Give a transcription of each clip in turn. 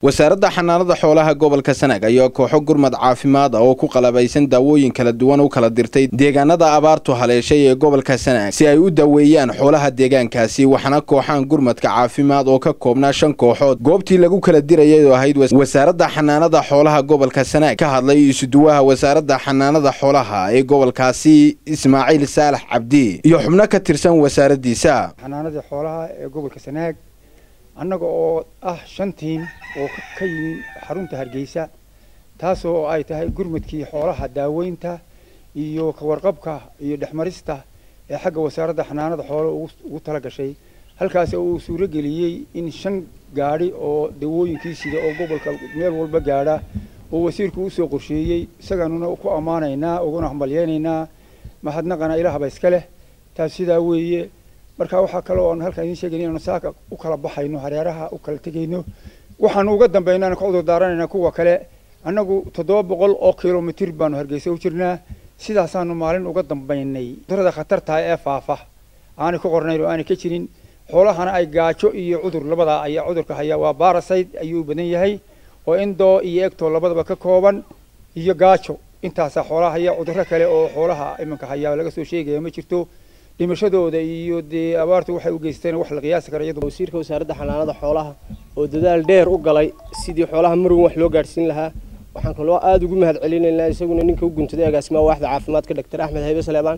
wasaaradda xanaanada xoolaha gobolka sanaag ayaa kooxo gurmad caafimaad ah oo ku qalabaysan daawooyin kala duwan u kala dirtay deegaanada abaartu haleeshay ee gobolka sanaag si ay u daweeyaan xoolaha deegaankaasi waxaana kooxaan gurmadka caafimaad oo ka koobnaa shan kooxood goobtii lagu kala dirayay oo ahayd wasaaradda xanaanada xoolaha gobolka sanaag ka hadlay isuduwaha wasaaradda xanaanada xoolaha ee gobolkaasi ismaaciil saalax cabdi iyo xubno ka tirsan wasaaraddiisa xanaanadii xoolaha ee gobolka sanaag annaga oo ah shan tiim oo ka yimi xarunta hargeysa taasoo ay tahay gurmadkii xoolaha daaweynta iyo kawarqabka iyo dhexmarista ee xagga wasaaradda xanaanada xoolaha ugu tala gashay halkaas uu suuro geliyey in shan gaadhi oo dawooyinkii sida oo gobolka meel walba gaadha oo wasiirku usoo qorsheeyey isaganuna ku ammaanaynaa uguna hambalyeynaynaa mahadnaqana ilaahba iska leh taas sidaa weeye marka waxaa kaloo aan halkaan idiin sheegayna inaanu saaka u kala baxayno hareeraha u kala tegayno waxaanu uga dambaynaan ka cudur daaranaynaa kuwa kale annagu toddoba boqol oo kilomitir baanu hargeysa u jirnaa sidaasaanu maalin uga dambaynay cudurada khatartaha ee faafa aanay ku qornayn oo aanay ka jirin xoolahana ay gaajo iyo cudur labadaa ayaa cudurka hayaa waa baraside ayuu badan yahay oo indoo iyo egtoo labadaba ka kooban iyo gaajo intaasaa xoolaha haya cudurro kale oo xoolaha iminka hayaa laga soo sheegaya ma jirto dhimashadooda iyo dee abaartu waxay u geysteen wax la qiyaasi kara iyadu wasiirka wasaaradda xanaanada xoolaha oo dadaal dheer u galay sidii xoolaha marwan wax loo gaadhsiin lahaa waxaan kaloo aada ugu mahad celinaynaa isaguna ninka u guntaday agaasimaha waaxda caafimaadka doctor axmed haybe saleebaan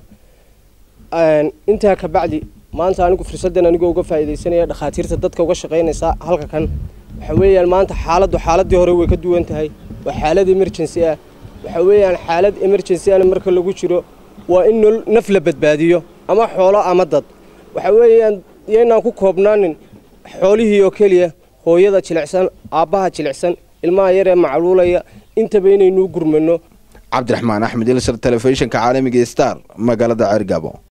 intaa ka bacdi maanta anigu fursaddan anigoo uga faa'iidaysanaya dhakhaatiirta dadka uga shaqaynaysa halka kan waxa weeyaan maanta xaaladdu xaaladii hore way ka duwan tahay waa xaalad emergency ah waxa weeyaan xaalad emergency ana marka lagu jiro waa in naf la badbaadiyo ama xoolo ama dad waxa weeyaan yaynaan ku koobnaanin xoolihii oo keliya hooyada jilicsan aabbaha jilicsan ilmaha yar ee macluulaya intaba inaynuu gurmano cabdiraxmaan axmed ilsar telefishinka caalamiga star magaalada ceergabo